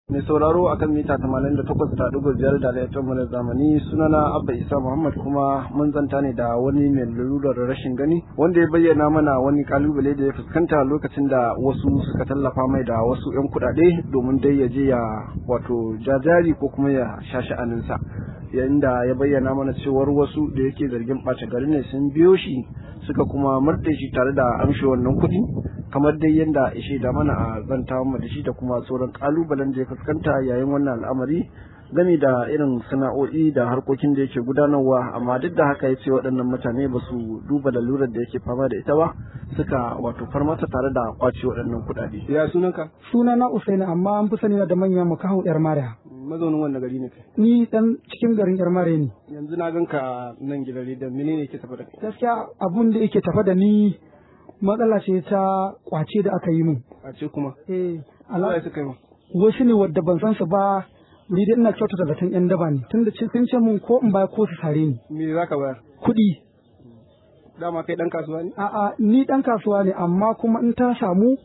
mai sauraro akan mita 88.5 da laifin na zamani sunana abba isa muhammad kuma mun zanta ne da wani mai lalurar rashin gani wanda ya bayyana mana wani kalubale da ya fuskanta lokacin da wasu suka tallafa mai da wasu 'yan kuɗaɗe domin dai ya je ya wato jajari ko kuma ya sha sha'aninsa yayin da ya bayyana mana cewar wasu da yake zargin ɓace gari ne sun biyo shi suka kuma murɗe shi tare da amshi wannan kuɗi kamar dai yadda ya shaida mana a zanta mu da shi da kuma sauran kalubalen da ya fuskanta yayin wannan al'amari gami da irin sana'o'i da harkokin da yake gudanarwa amma duk da haka ya ce waɗannan mutane ba su duba lalurar da yake fama da ita ba suka wato farmata tare da kwace waɗannan kuɗaɗe. Ya sunanka? Sunana Usaini amma an fi sani da manya makaho yar Mariya. Mazaunin wannan gari ne kai? Ni dan cikin garin yar Mariya ne. Yanzu na ganka nan gidan rediyon menene yake tafa da kai? Gaskiya abun da yake tafa da ni matsala ce ta kwace da aka yi min. Kwace kuma? Eh, Allah ya suka yi Wasu ne wadda ban san su ba ni dai ina kyautata zaton yan daba ne tunda sun ce mun ko in baya ko su sare ni. Me za ka bayar? Kuɗi. Dama kai ɗan kasuwa ne? A'a ni ɗan kasuwa ne amma kuma in ta samu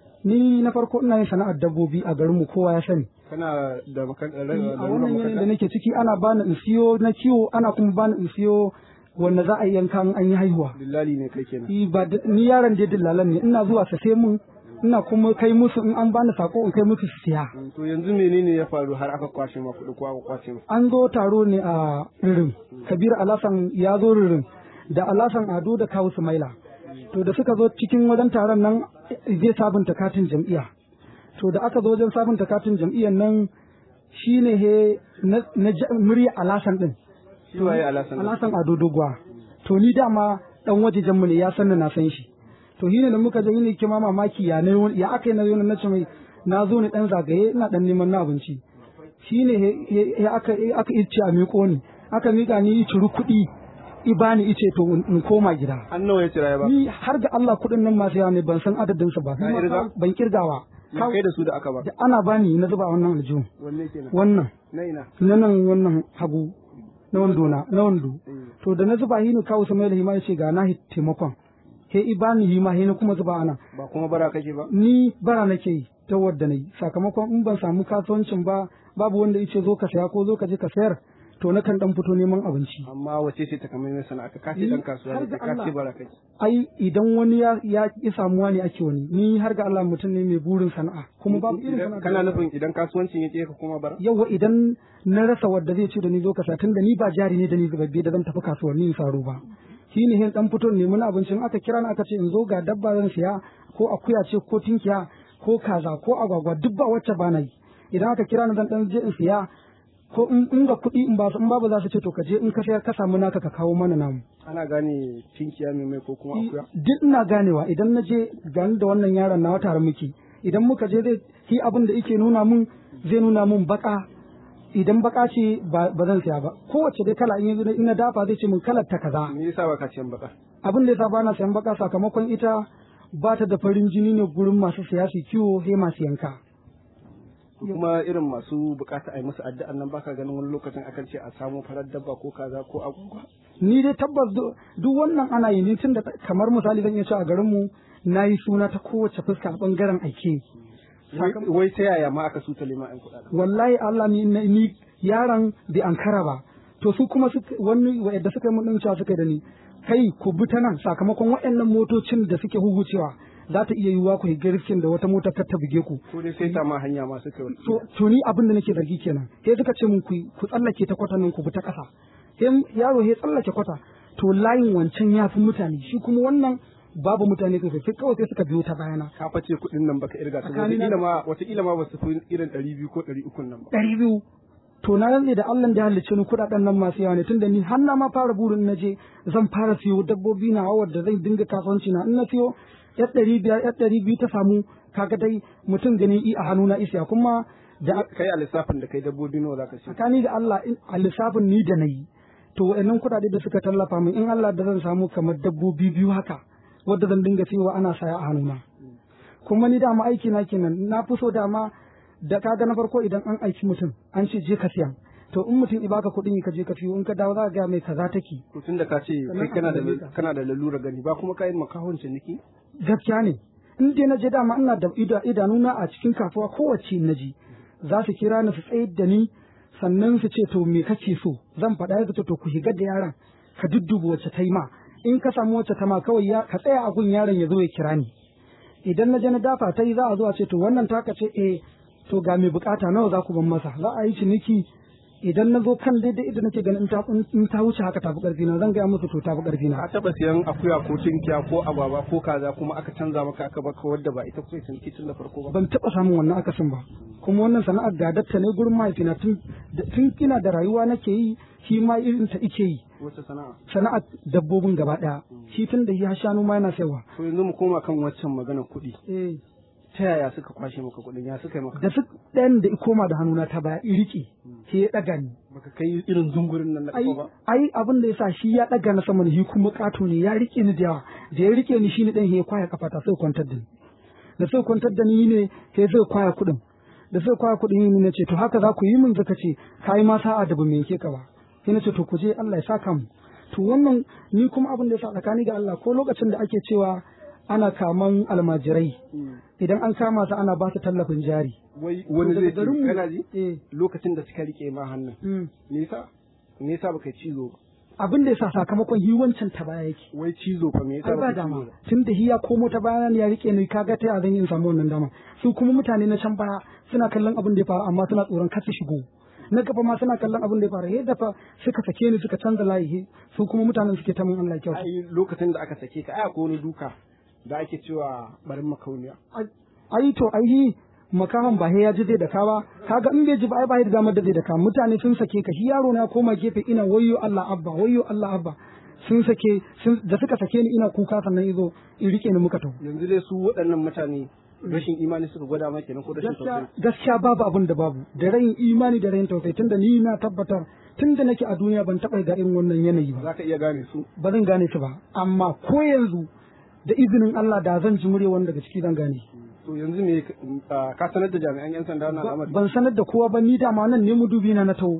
ni na farko ina yin sana'ar dabbobi a garinmu kowa ya sani. Kana da makan A wannan yanayin da nake ciki ana bani in siyo na kiwo ana kuma bani in siyo wanda za a yi yanka an yi haihuwa. Dillali ne kai kenan. Ni ba ni yaron da dillalan ne ina zuwa sa sai mun ina kuma kai musu in an bani sako in kai musu su siya. To yanzu menene ya faru har aka kwashe ma kuɗi ko aka kwace ma? An zo taro ne a Ririn. Kabir Alasan ya zo Ririn da Alasan Ado da Kawu Sumaila. To da suka zo cikin wajen taron nan zai sabunta katin jam'iyya. To da aka zo wajen sabunta katin jam'iyyar nan shine he na murya Alasan din. Shi waye Alasan? Alasan Ado Dogwa. To ni dama dan wajejen mu ne ya san na san shi. To shine da muka je ni ke ma mamaki ya ne ya aka yi na zo na ce mai na zo ni dan zagaye ina dan neman na abinci. Shine he aka aka ice a miƙo ni. Aka miƙa ni ciri kuɗi ibani ice to in koma gida. An nawa ya cira ya ba? Ni har ga Allah kuɗin nan masu yawa ne ban san adadin su ba. Ka kirga? Ban kirgawa. Ya kai da su da aka ba? Da ana bani na zuba a wannan aljihu. Wanne kenan? Wannan. Na ina? Na nan wannan hagu. Na wando na na wando. To da na zuba hini kawo Samuel Hima ya ce ga na taimakon. He ibani hima he na kuma zuba ana. Ba kuma bara kake ba? Ni bara nake yi ta wadda na yi sakamakon in ban samu kasuwancin ba babu wanda ya ce zo ka saya ko zo ka je ka sayar to na kan dan fito neman abinci. Amma wace ce ta kamar sana'a ka kace dan kasuwa ne ka ce bara kake? Ai idan wani ya ya ki samuwa ne ake wani ni har ga Allah mutum ne mai burin sana'a kuma babu irin sana'a. Kana nufin idan kasuwancin yake ka kuma bara? Yawwa idan na rasa wadda zai ce da ni zo ka sa tunda ni ba jari ne da ni zubabbe da zan tafi kasuwanni in faro ba. Shi ne hin dan fito neman abincin aka kira ni aka ce in zo ga dabba zan siya ko akuya ce ko tinkiya ko kaza ko agwagwa duk ba wacce ba na yi. Idan aka kira ni zan dan je in siya ko in ga kuɗi in ba su in babu za su ce to ka je in ka sayar ka samu naka ka kawo mana namu. Ana gane tinkiya mai mai ko kuma akuya? Duk ina ganewa idan na je gani da wannan yaron na tare muke idan muka je zai shi abin da yake nuna mun zai nuna mun baka idan baka ce ba zan siya ba kowace dai kala in yanzu ina dafa zai ce mun kalar ta kaza. Me yasa baka siyan baka? Abin da yasa bana siyan baka sakamakon ita ba ta da farin jini ne gurin masu siya su kiwo he masu yanka. kuma irin masu bukata a yi musu addu'an nan baka ganin wani lokacin akan ce a samu farar dabba ko kaza ko agwagwa ni dai tabbas duk wannan ana yi ni tun da kamar misali zan iya cewa a garin mu na yi suna ta kowace fuska a bangaren aike wai ta yaya ma aka suta lima yan kuɗaɗen wallahi Allah ni ni yaron bai ankara ba to su kuma wani wa'yanda suka yi mun cewa suka yi da ni kai ku bi ta nan sakamakon waɗannan motocin da suke huhucewa za ta iya yiwuwa ku higa riskin da wata mota kar ta buge ku. Ko dai sai ta ma hanya ma suka To to ni abin da nake zargi kenan. Sai suka ce mun ku ku tsallake ta kwata nan ku bi ta ƙasa. Sai yaro ya tsallake kwata to layin wancan ya fi mutane shi kuma wannan babu mutane sosai sai kawai sai suka biyo ta bayana. Ka face kuɗin nan baka irga ta wataƙila ma wataƙila ma ba su fi irin ɗari biyu ko ɗari uku nan ba. Ɗari biyu. To na rantse da Allah da ya halicce ni kuɗaɗen nan masu yawa ne tunda ni har na ma fara burin na je zan fara siyo dabbobi na wadda zan dinga kasuwanci na in na siyo yar ɗari biyar yar ɗari biyu ta samu kaga dai mutum gani i a hannu na isiya kuma da kai a lissafin da kai dabbobi nawa zaka ci tsakani da Allah a lissafin ni da nayi to wayannan kuɗaɗe da suka tallafa min in Allah da zan samu kamar dabbobi biyu haka wadda zan dinga siyowa ana saya a hannuna kuma ni dama aiki na kenan na fi so dama da kaga na farko idan an aiki mutum an ce je ka siya to in mutum i baka kuɗin ka je ka siyo in ka dawo za ka ga mai kaza take to tunda ka ce kai kana da kana da lalura gani ba kuma kai makahon ciniki gaskiya ne in dai na je dama ina da idanuna a cikin kasuwa kowace na ji za su kira ni su tsayar da ni sannan su ce to me kake so zan faɗa ya to ku shiga da yaron ka dudduba wacce ta yi ma in ka samu wacce ta ma kawai ya ka tsaya a gun yaron ya zo ya kira ni idan na je na dafa ta yi za a zo a ce to wannan taka ce eh to ga mai bukata nawa za ku ban masa za a yi ciniki idan na zo kan daidai idan nake ganin in ta wuce haka tafi karfi na zan gaya musu to tafi karfi na a taba siyan akuya ko tinkiya ko agwagwa ko kaza kuma aka canza maka aka baka wadda ba ita kuka ciniki tun da farko ba ban taba samun wannan akasin ba kuma wannan sana'ar gadatta ne gurin mahaifina tun tun ina da rayuwa nake yi shi ma irin ta ike yi wata sana'a sana'ar dabbobin gaba daya shi tun da ya shanu ma yana sayarwa to yanzu mu koma kan waccan magana kuɗi eh ta yaya suka kwashe maka kuɗin ya suka yi maka da su ɗayan da koma da hannuna ta baya in riƙe sai ya ɗaga ni baka kai irin zungurin nan na ai ƙafa ba ai abin da yasa shi ya ɗaga na sama ne shi kuma ƙato ne ya riƙe ni da yawa da ya riƙe ni shine ɗan ya kwaya kafata sai kwantar da ni da sai kwantar da ni ne sai zai kwaya kuɗin da sai kwaya kuɗin ni ne ce to haka za ku yi min zaka ce kai ma sa'a da ba me yake ka ba sai na ce to ku je Allah ya saka mu to wannan ni kuma abin da yasa tsakani ga Allah ko lokacin da ake cewa ana kaman almajirai idan an kama su ana ba su tallafin jari wai wani To zai daga ce garinmu- kana ji eh lokacin da suka rike ma hannun mm. me yasa me yasa baka cizo ba abin da yasa sakamakon yi wancan ta baya yake wai cizo fa me yasa ai ba baka dama cizo ba tun da hiya komo ta baya ya rike ni kaga ta ya zan yi in samu wannan dama su kuma mutane na can baya suna kallon abin da ya faru amma suna tsoron kar su shigo na gaba ma suna kallon abin da ya faru yadda fa suka sake ni suka canza layi he, su kuma mutanen suke ta min Allah kyau ai lokacin da aka sake ka ai akwai wani duka da ake cewa barin makauniya ai to ai hi makaman ba he ya ji zai da kawa kaga in bai ji ba ai ba da damar da zai da ka mutane sun sake ka shi yaro na koma gefe ina wayyo Allah abba wayyo Allah abba sun sake sun da suka sake ni ina kuka sannan izo in rike ni muka tafi yanzu dai su waɗannan mutane rashin imani suka gwada maka kenan ko rashin gaskiya tausayi gaskiya babu abin da babu da rayin imani da rayin tausayi tunda ni na tabbatar tunda nake a duniya ban taɓa ga irin wannan yanayi ba za ka iya gane su ba zan gane su ba amma ko yanzu da izinin Allah da zan ji murya wani daga ciki zan gane to yanzu me ah, ka sanar da jami'an yan sanda na al'amari ban sanar da kowa ba ni dama nan ne mu dubi na na taho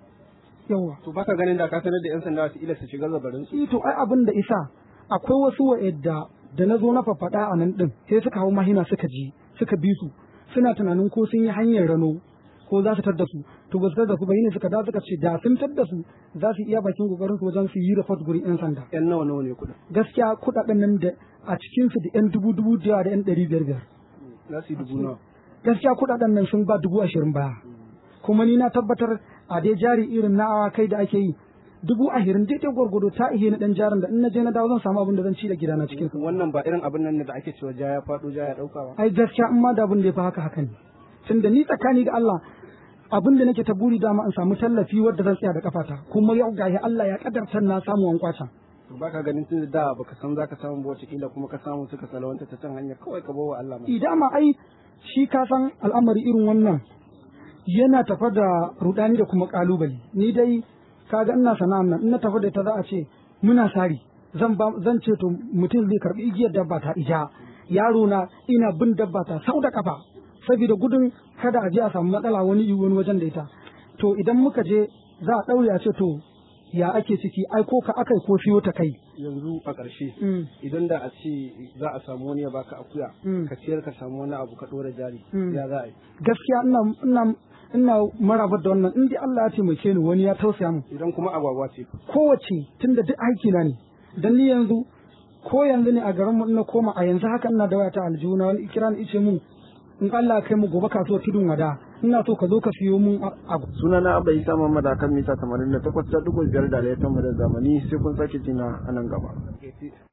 yawa to baka ganin da ka sanar da yan sanda su ila su shiga zabarin su shi to ai abin da isa akwai wasu wa'yadda da na zo na fafaɗa a nan ɗin sai suka hau mahina suka ji suka bi su suna tunanin ko sun yi hanyar rano ko za su tadda su to ba su tadda su ba ne suka da suka ce da sun tadda su za su iya bakin kokarin su wajen su yi report gurin yan sanda yan nawa nawa ne kuɗin gaskiya kuɗaɗen nan da a cikin su da yan dubu dubu da yawa da yan ɗari biyar biyar za su yi dubu nawa gaskiya kuɗaɗen nan sun ba dubu ashirin baya kuma ni na tabbatar a dai jari irin na kai da ake yi dubu ashirin daidai gwargwado ta ihe na ɗan jarin da in na je na dawo zan samu abin da zan ci da gidana cikin su wannan ba irin abin nan ne da ake cewa ja ya faɗo ja ya ɗauka ba ai gaskiya in ma da abin da ya fi haka haka ne tunda ni tsakani ga Allah abin da nake ta buri dama in samu tallafi wadda zan tsaya da kafata kuma yau gashi Allah ya kadarta na samu wankwata to baka ganin tun da baka san zaka samu ba wata kila kuma ka samu suka salawanta ta can hanya kawai ka bawa Allah ma idan ma ai shi ka san al'amari irin wannan yana tafa da rudani da kuma kalubale ni dai kaga ina sana'an nan in na tafi da ta za a ce muna sari zan ba zan ce to mutum zai karbi igiyar dabba ta ija yaro na ina bin dabba ta sau da kafa saboda gudun kada a je a samu matsala wani wani wajen da ita to idan muka je za a daure a ce to ya ake ciki ai ko ka akai ko siyo ta kai yanzu a ƙarshe Mm. idan da a ce za a samu wani ya baka akuya Mm. ka ciyar ka samu wani abu ka ɗora jari Mm. ya za a yi gaskiya ina ina ina marabar da wannan in dai Allah ya taimake ni wani ya tausaya mu idan kuma agwagwa ce kowace tunda duk aiki na ne dan ni yanzu ko yanzu ne a garin mu na koma a yanzu haka ina da wayata aljuna wani kira ni ice mun in Allah ya kai mu gobe kasuwar tudun wada ina so ka zo ka siyo mun a- abu suna na abba isa mamada kan mita 88.5 da laifin mu da zamani sai kun sake jina a nan gaba